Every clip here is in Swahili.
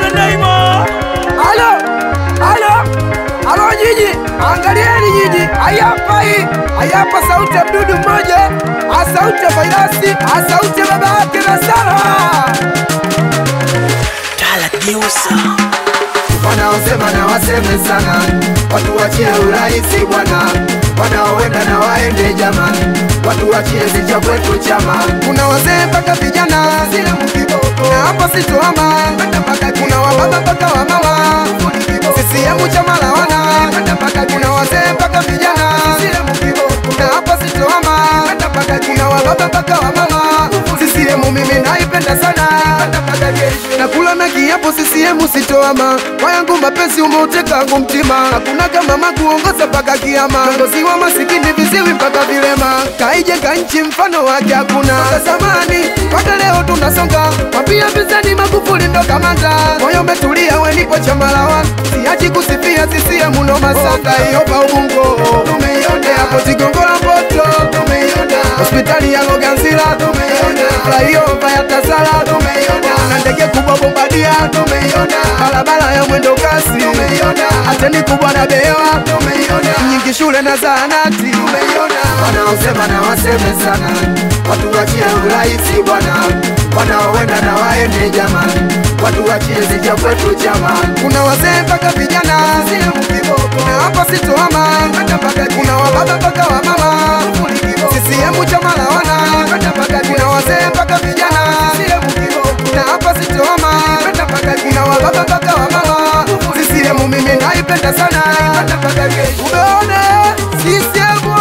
Neymar. Halo, halo, halo nyinyi, angalieni nyinyi, hayapa hii, hayapa sauti ya mdudu mmoja, a sauti ya vairasi, a sauti ya baba yake na Sara. Wanaosema na waseme sana, watu wachie urahisi bwana, wanaoenda na waende jamani, watu wachie zicha kwetu chama. Kuna wazee mpaka vijana, sina mkiboko, na hapo sitoama, kuna wababa mpaka wamama, CCM chama la wana, kuna wazee mpaka vijana, sina mkiboko, na hapo sitoama, kuna wababa mpaka wamama, CCM mimi naipenda sana, nakula na kiapo CCM sitoama, kwa yangu mapenzi umeuteka wangu mtima, hakuna kama makuongoza mpaka kiama, kiongozi wa masikini viziwi mpaka vilema, kaijenga nchi mfano wake hakuna, Toka zamani mpaka leo tunasonga, mapia pizani Magufuli ndo kamanda, moyo umetulia wenipo chama la wana, siachi kusifia CCM no masanga, hiyo pa ubungo tumeiona, hapo Zigongola Mboto tumeiona, hospitali ya Loganzila tumeiona, flyover ya Tazara tumeiona, na ndege kubwa bombadia tumeiona, barabara ya mwendo kasi tumeiona, ateni kubwa na bewa tumeiona, nyingi shule na zahanati tumeiona. Wanaosema na waseme sana, watu wachie urahisi bwana, wanaoenda na waende jamani, watu wachie zija kwetu chama. Kuna wazee mpaka vijana, na hapo sitoama, kuna wababa mpaka wamama, CCM chama la wana, kuna wazee mpaka vijana, na hapa sitoama, kuna wababa mpaka wamama, CCM mimi naipenda sana, umeone CCM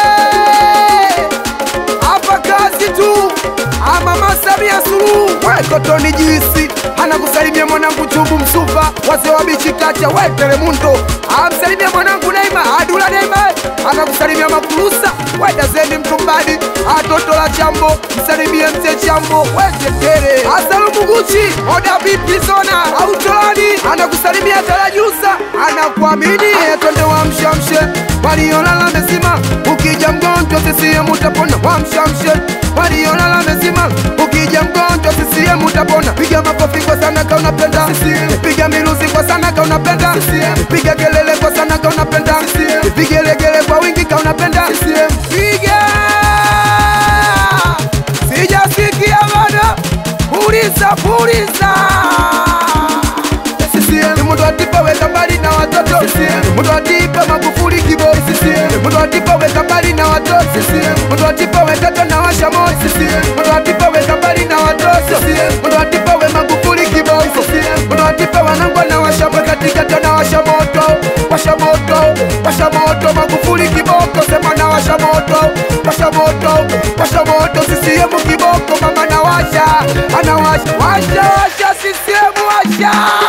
oye! hapa kazi tu ama Mama Samia Suluhu wekotoni juisi anakusalimia mwanangu Chubu Msuva wazee wa bichi kacha we Telemundo amsalimia mwanangu Neima Adula Neima anakusalimia Makulusa we Dazeni Mtumbadi atoto la Chambo msalimie mzee Chambo we Tetere Asalumu Guchi Oda Bipi Zona Autolani anakusalimia Tarajusa anakuamini twende wamshamshe waliolala mezima ukija mgonjwa CCM utapona wamshamshe waliolala mezima ukija mgonjwa CCM utapona piga makofi kwa sana ka unapenda piga miruzi kwa sana ka unapenda piga kelele kwa sana ka unapenda piga legele kwa wingi ka unapenda piga sijasikia bado puliza puliza Mundu atipa weka mbali na watoto Mundu atipa Magufuli kiboi Mundu atipa weka mbali na watoto Mundu atipa we tata na washa moto Mundu atipa weka mbali na watoto Mundu atipa we Magufuli kiboi Mundu atipa wanangwa na washa moto katika na washa moto Washa moto, washa moto Magufuli kiboko sema na washa moto Washa moto, washa moto CCM kiboko mama na washa Anawasha, washa, washa CCM washa